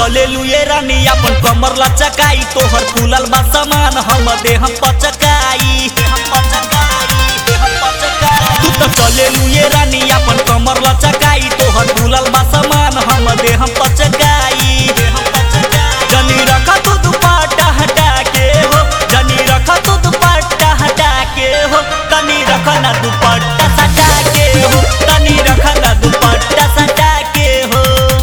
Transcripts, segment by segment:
चले लुए रानी अपन कमर लचकाई तोहर फूलल बा सामान हम देह पचकाई तू तो चले लुए रानी अपन कमर लचकाई तोहर फूलल बा सामान हम देह पचकाई जनी रख तू दुपट्टा हटा के हो जनी रख तू दुपट्टा हटा के हो तनी रख ना दुपट्टा सटा के हो तनी रख ना दुपट्टा सटा के हो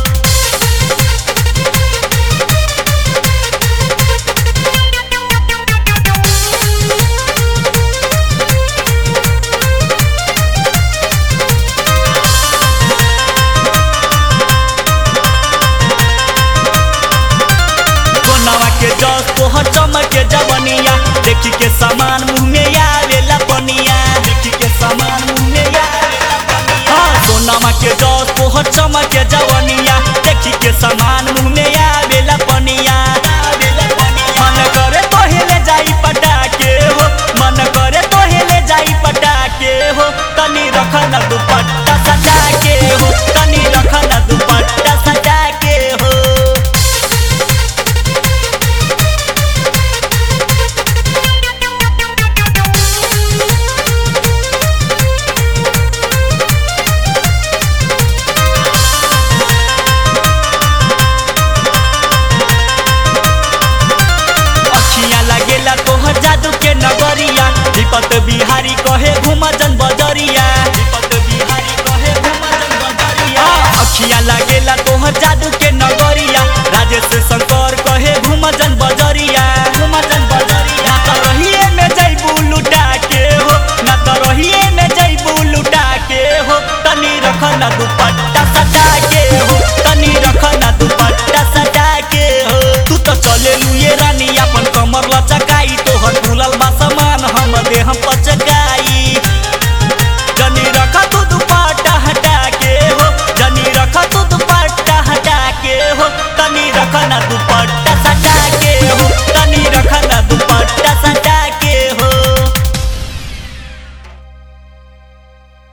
सोनावा के जस तोहर चमक के जवनिया देखी के सामान मुंह में आवेला पनिया देखी के सामान मुंह में आवेला पनिया हाँ सोनावा के जस तोहर चमक के जवनिया देखी के सामान मुंह में आवेला पनिया आवेला पनिया मन करे तोहेले जाई पटाके हो मन करे तोहेले जाई पटाके हो तनी रख ना दुपट्टा सजा के हो तनी रख ना दुपट्टा सजा के हो अखिया लगेला तोहर जादू के नगरिया विपत बिहारी कहे घुमजन बजरिया विपत बिहारी कहे घुमजन बजरिया अखिया लगेला तोहर जादू के